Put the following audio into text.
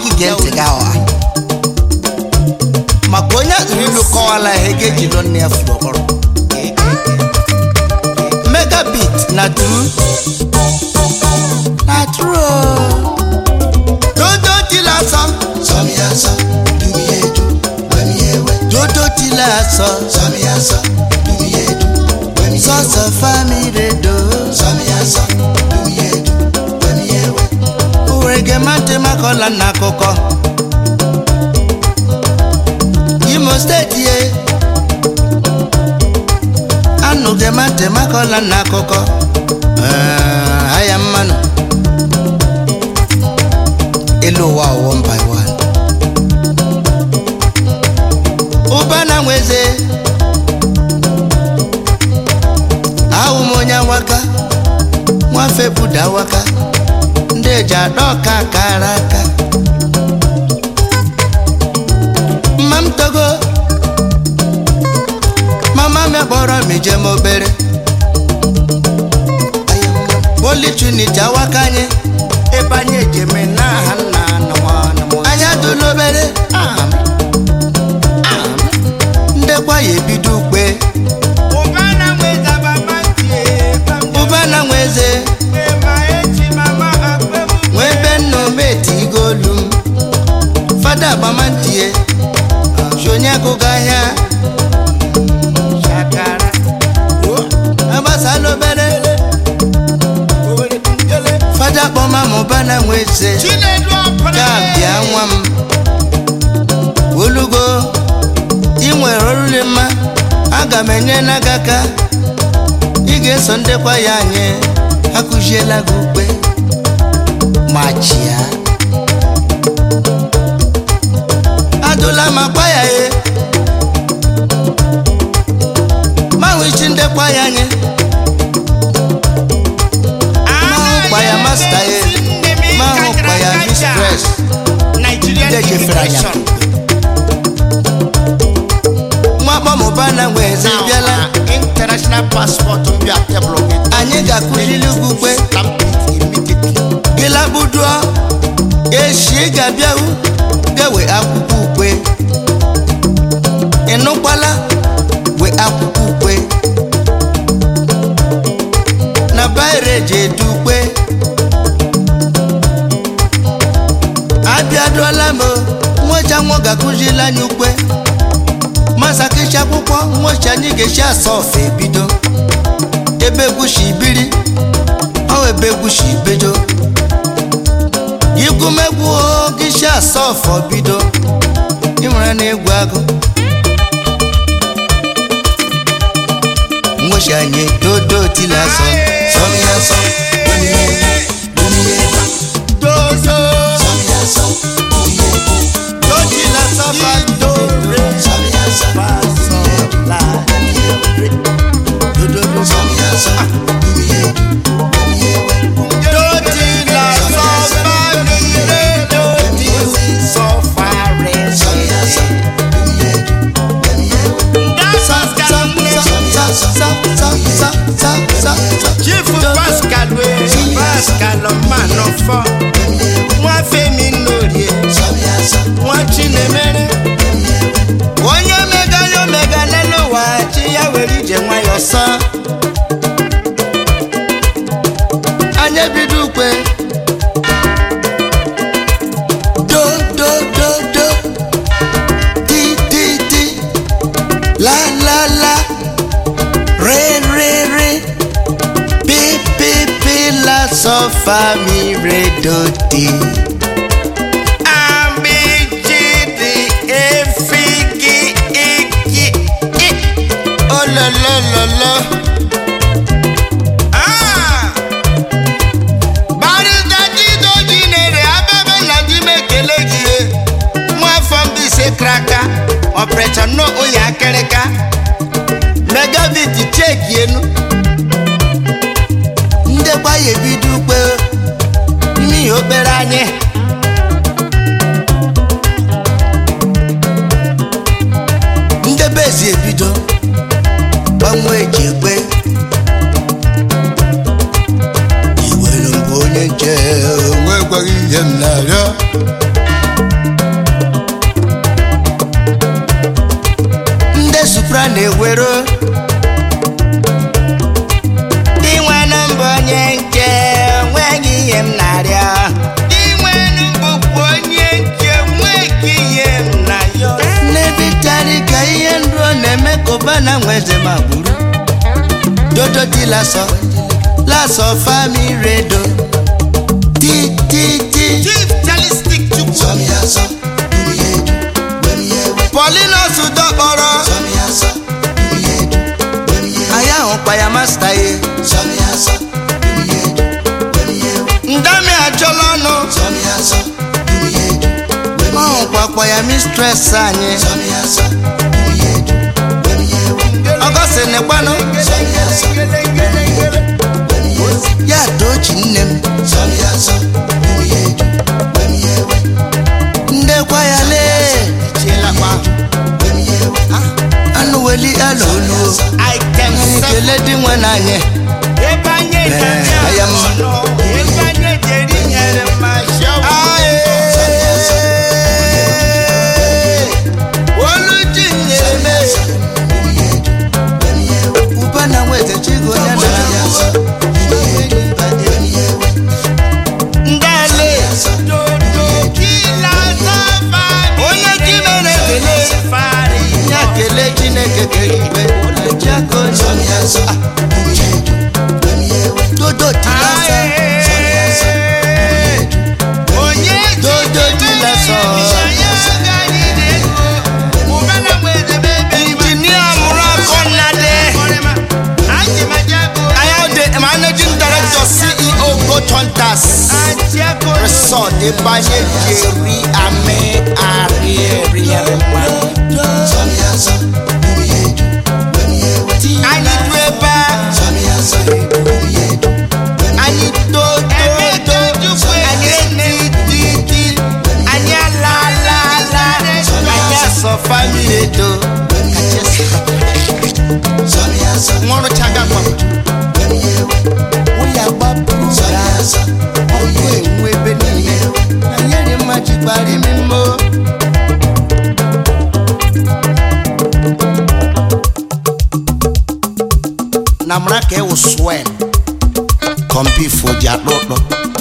gị gee ntị gị ọha maka onye atụrụ ilu kọwala ihe ga-eji lụ nne ya furu ọkpọrọ megabit na tru na tru dodo tila sọ Sọmi asọ, dumi edu, wẹmi ewe. dodo tila sọ Sọmi asọ, dumi edu, wẹmi ewe. sọsọ famire do Sọmi asọ, dumi edu, wẹmi ewe. owurege mante makọla n'akụkọ imo steeti ye anụge mante makọla n'akụkọ Eh, aya mmanụ elu ụwa one by one ụba na nweze ahụ m onye awaka nwafe buda awaka ndị eji adọ ọka kara aka mma m togo mama m kpọrọ m ijem obere Holy Trinity awaka anyị ebe anyị ejeme n'aha nna na nwa na mmụọ anyị adụla obere ndekwa ya ebido ukpe ụba na nwa eze nwa ebe nna ometi igolu m fada agbamantie ji onye agụgụ ahịa agbasala obere fada kpọma m ụba na nwa eze ga bịa nwa m olugo ị nwere oriri mma aga m enye na gị aka ị ga-eso ndekwa ya anyị akụziela gị ukpe ma chia adụla ma gwa ya ye manwe isi ndekwa ya anyị mahụkwa ya masta ye mahụkwa ya mistress ndị ejefere anya mwakpọ mụba na nwe eze bịala international passport mbịa tebụl gị anyị ga-akụziri gị ukpe gịlakpuduo echi ga-abịahu gawe akwụkwọ ukwe ịnụkwala we akwụkwọ ukwe na baire ji edu ukwe abịaduola m nwecha nwa ga-akụziri anyị ukwe masakichi akwụkwọ nwechi anyị ga-esi asa ofe ebido ebe egwushi ibiri ọ ebe egwushi ibedo igwumegwu gịshi asa ọfọ bido ị nwere na egwu agụ nwechi anyị dodo tila asọ Sọmi asọ, dumi edu, wẹmi ewe. dodo Sọmi asọ, dumi edu, dotila asọ fa dore sọmi asọ, asọ la dodo sọmi asọ, dumi edu, wẹmi ewe. dotila asọ fa nire doti sọ fa re Sọmi asọ, dumi edu, wẹmi ewe. chief pascal wee pascal manọfọ nwa femi nnorie Sọmi asọ, nwa chinemere onye mega ya omega n'elu ụwa chi ya were ije nwayọ sọ anya bido ukwe do do do do di di di la la la re re re pi pi pi la sọ fa mi re do di. ambijidi efigi iki i ololololo. Ah! barịta chidoji nere abebe na ji m ekele gị nwafọ mbise kraka ọpụrịcha nọ onye akịrịka megabit cheki enu ndekwa ya ebido ukpe ime ihe obere anyị ndebe ezi ebido gbanwe eji ekpe iwere mbụ onye nche nwekwaghị ihe m na-arịọ biafra na-ewero inwenu mbụ onye nke nweghị ihe m na-arịọ inwenu bụkwa onye nke nweghị ihe m na-arịọ n'ebitari ka ihe nruo na-eme ka ụba na nweze ma gburu dodo di lasọ lasọ fami redo ti ti ti chief chalistic chukwu Sọmi asọ, dumi edu, wemi ewe. polinos dọkpọrọ Sọmi asọ, dumi edu, wemi ewe. anyị ahụkwa ya masta ye Sọmi asọ, dumi edu, wemi ewe. ndami ajọla ọnụ Sọmi asọ, dumi edu, wemi ọ ewe. hụkwakwa ya mistres anyị Sọmi asọ, dumi edu, wemi ewe. ọgọsị nekwanụ Sọmi asọ, wemi ewe. ya tochi nne m Sọmi asọ, dumi edu, wemi ewe. ndekwa ya lee chielakwa Wemi ewe. anụ weli ala oluo item anyị seven kele di nwe na anyị ebe anyị na-abịa aya mma. ọnụ ebe anyị jeri nyere ma shawa olu ji nyere m Dumi edu, wemi ewe. ụba na nweze chigo ya na Sọmi asọ, dumi edu, wemi ewe. ndale dodo kila safa onye ji mere ekele fari ya kele chineke kere igwe jiaka onye Sọmi asọ, dumi edu, wemi ewe. dodo tilasa onye dodo tilasa injinia mụrụ akọ nnade ayọde managing director ceo goat hunters resort ịbanye jeri ame arịrịa Sọmi asọ, dumi edu, wemi ewe. anyị du ebe a Sọmi asọ, dumi edu, wemi anyị tototo anyị etititi anyị alalala anyị asọ famili eto Sọmi asọ, nwụrụ chagakwa wemi ewe. ụya gbapụrụ Sọmi ya asọ, ọkụ enwu ebe niile na nyere mma jikwara imi mmo na mara ka ewu swen kọmpi foji akpụkpọ